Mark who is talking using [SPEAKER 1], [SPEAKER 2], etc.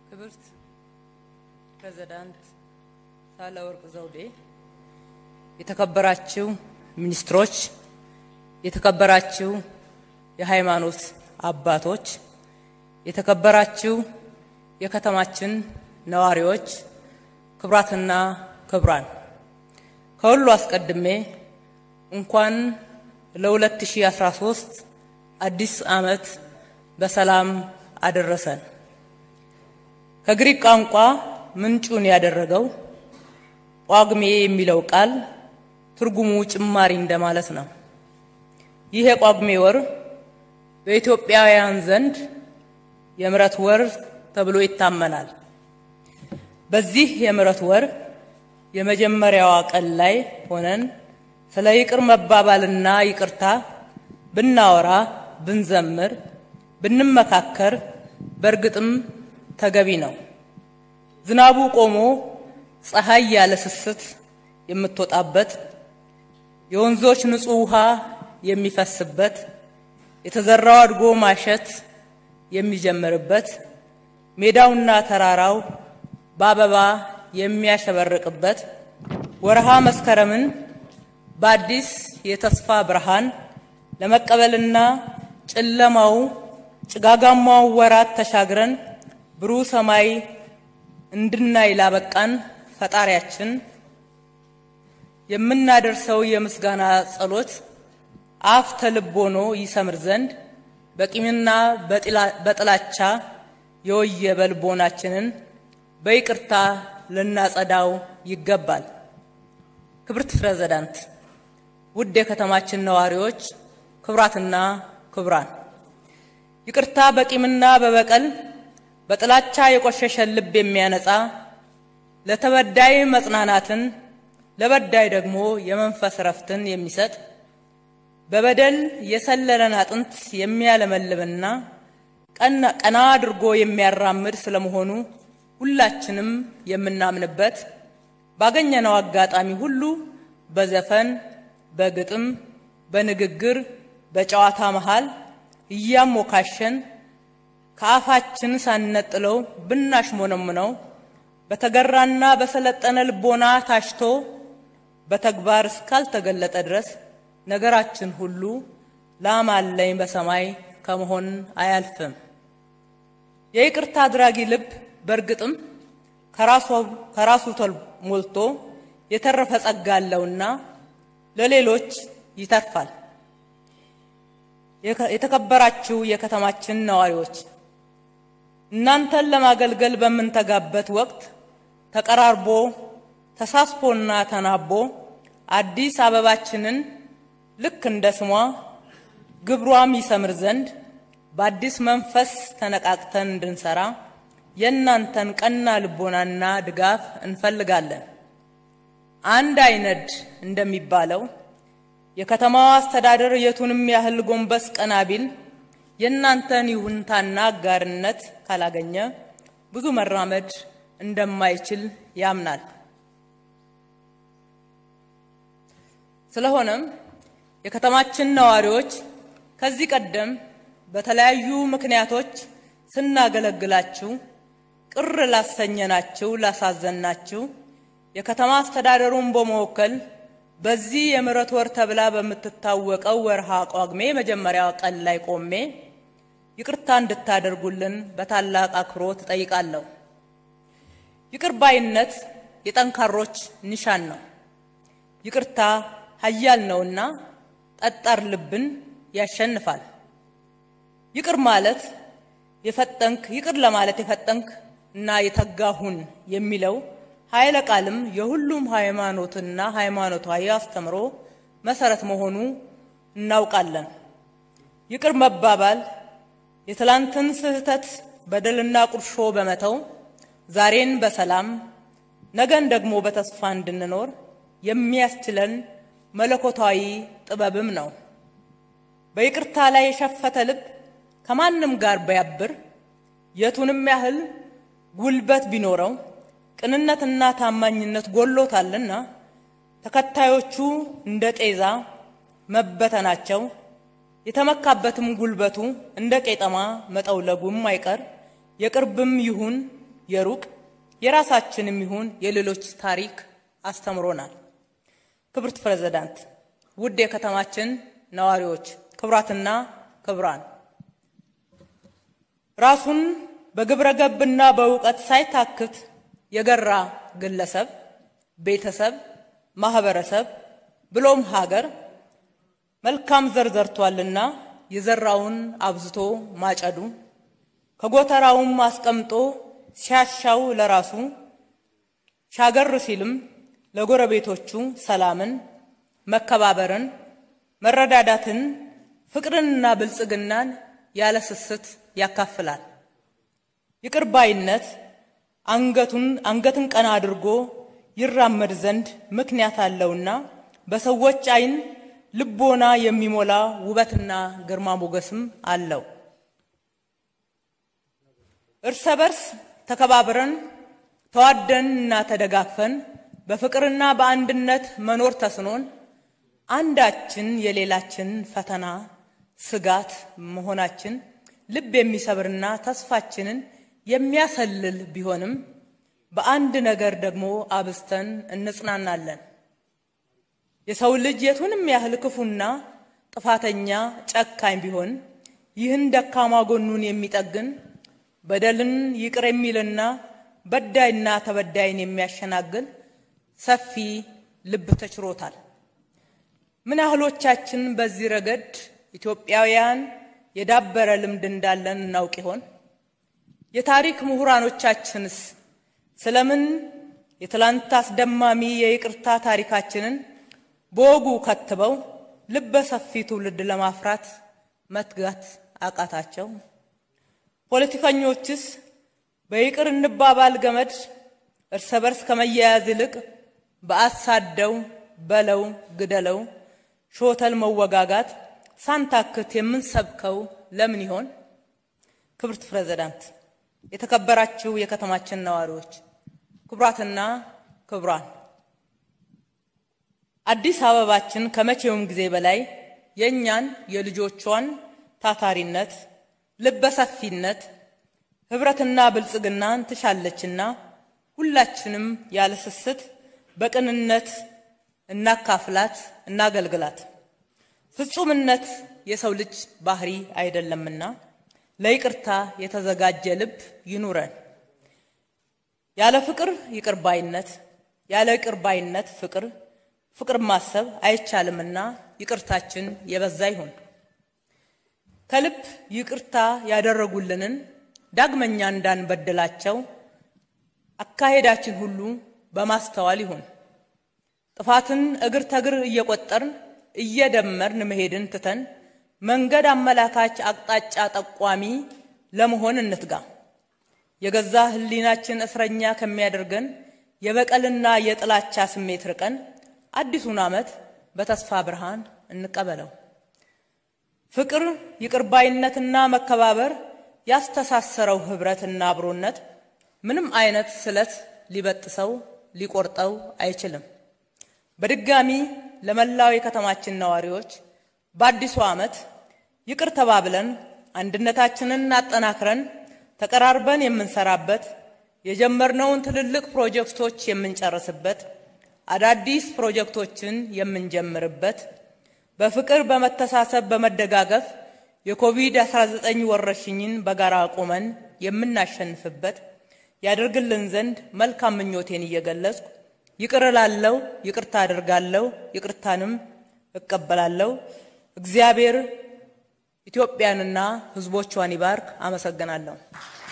[SPEAKER 1] ክብርት ፕሬዝዳንት ሳህለወርቅ ዘውዴ፣ የተከበራችሁ ሚኒስትሮች፣ የተከበራችሁ የሃይማኖት አባቶች፣ የተከበራችሁ የከተማችን ነዋሪዎች፣ ክቡራትና ክቡራን፣ ከሁሉ አስቀድሜ እንኳን ለ2013 አዲስ ዓመት በሰላም አደረሰን። ከግሪክ ቋንቋ ምንጩን ያደረገው ጳጉሜ የሚለው ቃል ትርጉሙ ጭማሪ እንደማለት ነው። ይህ የጳጉሜ ወር በኢትዮጵያውያን ዘንድ የምሕረት ወር ተብሎ ይታመናል። በዚህ የምሕረት ወር የመጀመሪያዋ ቀን ላይ ሆነን ስለ ይቅር መባባልና ይቅርታ ብናወራ፣ ብንዘምር፣ ብንመካከር በእርግጥም ተገቢ ነው። ዝናቡ ቆሞ ፀሐይ ያለ ስስት የምትወጣበት፣ የወንዞች ንጹሕ ውሃ የሚፈስበት፣ የተዘራው አድጎ ማሸት የሚጀምርበት፣ ሜዳውና ተራራው በአበባ የሚያሸበርቅበት ወርሃ መስከረምን በአዲስ የተስፋ ብርሃን ለመቀበልና ጨለማው ጭጋጋማው ወራት ተሻግረን ብሩህ ሰማይ እንድናይ ላበቃን ፈጣሪያችን የምናደርሰው የምስጋና ጸሎት አፍ ተልብ ሆኖ ይሰምር ዘንድ በቂምና በጥላቻ የወየበ ልቦናችንን በይቅርታ ልናጸዳው ይገባል። ክብርት ፕሬዝዳንት፣ ውድ የከተማችን ነዋሪዎች፣ ክቡራትና ክቡራን፣ ይቅርታ በቂምና በበቀል በጥላቻ የቆሸሸን ልብ የሚያነጻ ለተበዳይ መጽናናትን ለበዳይ ደግሞ የመንፈስ ረፍትን የሚሰጥ በበደል የሰለለን አጥንት የሚያለመልምና ቀና አድርጎ የሚያራምድ ስለመሆኑ ሁላችንም የምናምንበት ባገኘነው አጋጣሚ ሁሉ በዘፈን፣ በግጥም፣ በንግግር፣ በጨዋታ መሃል እያሞካሸን ከአፋችን ሳንነጥለው ብናሽሞነምነው በተገራና በሰለጠነ ልቦና ታሽቶ በተግባር እስካልተገለጠ ድረስ ነገራችን ሁሉ ላም አለኝ በሰማይ ከመሆን አያልፍም። የይቅርታ አድራጊ ልብ በእርግጥም ከራሱ ሞልቶ የተረፈ ጸጋ አለውና ለሌሎች ይተርፋል። የተከበራችሁ የከተማችን ነዋሪዎች እናንተን ለማገልገል በምንተጋበት ወቅት ተቀራርቦ ተሳስቦና ተናቦ አዲስ አበባችንን ልክ እንደ ስሟ ግብሯም ይሰምር ዘንድ በአዲስ መንፈስ ተነቃቅተን እንድንሰራ የእናንተን ቀና ልቦናና ድጋፍ እንፈልጋለን። አንድ አይነድ እንደሚባለው የከተማዋ አስተዳደር የቱንም ያህል ጎንበስ ቀና ቢል የእናንተን ይሁንታና አጋርነት ካላገኘ ብዙ መራመድ እንደማይችል ያምናል። ስለሆነም የከተማችን ነዋሪዎች ከዚህ ቀደም በተለያዩ ምክንያቶች ስናገለግላችሁ ቅር ላሰኘናችሁ፣ ላሳዘናችሁ የከተማ አስተዳደሩን በመወከል በዚህ የምሕረት ወር ተብላ በምትታወቀው ወርሃ ጳጉሜ መጀመሪያ ቀን ላይ ቆሜ ይቅርታ እንድታደርጉልን በታላቅ አክብሮት እጠይቃለሁ። ይቅር ባይነት የጠንካሮች ኒሻን ነው። ይቅርታ ኃያል ነውና ጠጣር ልብን ያሸንፋል። ይቅር ማለት የፈጠንክ ይቅር ለማለት የፈጠንክ እና የተጋሁን የሚለው ኃይለ ቃልም የሁሉም ሃይማኖትና ሃይማኖታዊ አስተምሮ መሰረት መሆኑ እናውቃለን። ይቅር መባባል የትላንትን ስህተት በደልና ቁርሾ በመተው ዛሬን በሰላም ነገን ደግሞ በተስፋ እንድንኖር የሚያስችለን መለኮታዊ ጥበብም ነው። በይቅርታ ላይ የሸፈተ ልብ ከማንም ጋር ቢያብር የቱንም ያህል ጉልበት ቢኖረው ቅንነትና ታማኝነት ጎሎታልና ተከታዮቹ እንደ ጤዛ መበተናቸው የተመካበትም ጉልበቱ እንደ ቄጠማ መጠውለጉም አይቀር የቅርብም ይሁን የሩቅ የራሳችንም ይሁን የሌሎች ታሪክ አስተምሮናል። ክብርት ፕሬዝዳንት፣ ውድ የከተማችን ነዋሪዎች፣ ክቡራትና ክቡራን ራሱን በግብረ ገብና በእውቀት ሳይታክት የገራ ግለሰብ፣ ቤተሰብ፣ ማህበረሰብ ብሎም ሀገር መልካም ዘር ዘርቷልና የዘራውን አብዝቶ ማጨዱ ከጎተራውም አስቀምጦ ሲያሻው ለራሱ ሻገር ሲልም ለጎረቤቶቹ ሰላምን፣ መከባበርን፣ መረዳዳትን፣ ፍቅርንና ብልጽግናን ያለ ስስት ያካፍላል። ይቅር ባይነት አንገቱን አንገትን ቀና አድርጎ ይራመድ ዘንድ ምክንያት አለውና በሰዎች ዓይን ልቦና የሚሞላ ውበትና ግርማ ሞገስም አለው። እርስ በርስ ተከባብረን ተዋደንና ተደጋግፈን በፍቅርና በአንድነት መኖር ተስኖን አንዳችን የሌላችን ፈተና ስጋት መሆናችን ልብ የሚሰብርና ተስፋችንን የሚያሰልል ቢሆንም በአንድ ነገር ደግሞ አብዝተን እንጽናናለን። የሰው ልጅ የቱንም ያህል ክፉና ጥፋተኛ ጨካኝ ቢሆን ይህን ደካማ ጎኑን የሚጠግን በደልን ይቅር የሚልና በዳይና ተበዳይን የሚያሸናግል ሰፊ ልብ ተችሮታል። ምን ያህሎቻችን በዚህ ረገድ ኢትዮጵያውያን የዳበረ ልምድ እንዳለን እናውቅ ይሆን? የታሪክ ምሁራኖቻችንስ ስለምን የትላንት አስደማሚ የይቅርታ ታሪካችንን በወጉ ከትበው ልበ ሰፊ ትውልድ ለማፍራት መትጋት አቃታቸው? ፖለቲከኞችስ በይቅር እንባባል ገመድ እርስ በርስ ከመያያዝ ይልቅ በአሳደው በለው ግደለው ሾተል መወጋጋት ሳንታክት የምንሰብከው ለምን ይሆን? ክብርት ፕሬዝዳንት፣ የተከበራችሁ የከተማችን ነዋሪዎች፣ ክቡራትና ክቡራን፣ አዲስ አበባችን ከመቼውም ጊዜ በላይ የእኛን የልጆቿን ታታሪነት፣ ልበሰፊነት፣ ህብረትና ብልጽግናን ትሻለችና ሁላችንም ያለ ስስት በቅንነት እናካፍላት፣ እናገልግላት። ፍጹምነት የሰው ልጅ ባህሪ አይደለምና ለይቅርታ የተዘጋጀ ልብ ይኑረን። ያለ ፍቅር ይቅር ባይነት፣ ያለ ይቅር ባይነት ፍቅር፣ ፍቅር ማሰብ አይቻልምና ይቅርታችን የበዛ ይሁን። ከልብ ይቅርታ ያደረጉልንን ዳግመኛ እንዳንበድላቸው አካሄዳችን ሁሉ በማስተዋል ይሁን። ጥፋትን እግር ተግር እየቆጠርን እየደመርን መሄድን ትተን መንገድ አመላካች አቅጣጫ ጠቋሚ ለመሆን እንትጋ። የገዛ ሕሊናችን እስረኛ ከሚያደርገን የበቀልና የጥላቻ ስሜት ርቀን አዲሱን ዓመት በተስፋ ብርሃን እንቀበለው። ፍቅር፣ ይቅርባይነትና መከባበር ያስተሳሰረው ህብረትና አብሮነት ምንም አይነት ስለት ሊበጥሰው ሊቆርጠው አይችልም። በድጋሚ ለመላው የከተማችን ነዋሪዎች በአዲሱ ዓመት ይቅር ተባብለን አንድነታችንን አጠናክረን ተቀራርበን የምንሰራበት የጀመርነውን ትልልቅ ፕሮጀክቶች የምንጨርስበት አዳዲስ ፕሮጀክቶችን የምንጀምርበት በፍቅር በመተሳሰብ በመደጋገፍ የኮቪድ-19 ወረርሽኝን በጋራ ቆመን የምናሸንፍበት ያደርግልን ዘንድ መልካም ምኞቴን እየገለጽኩ ይቅር እላለሁ፣ ይቅርታ አድርጋለሁ፣ ይቅርታንም እቀበላለሁ። እግዚአብሔር ኢትዮጵያንና ሕዝቦቿን ይባርክ። አመሰግናለሁ።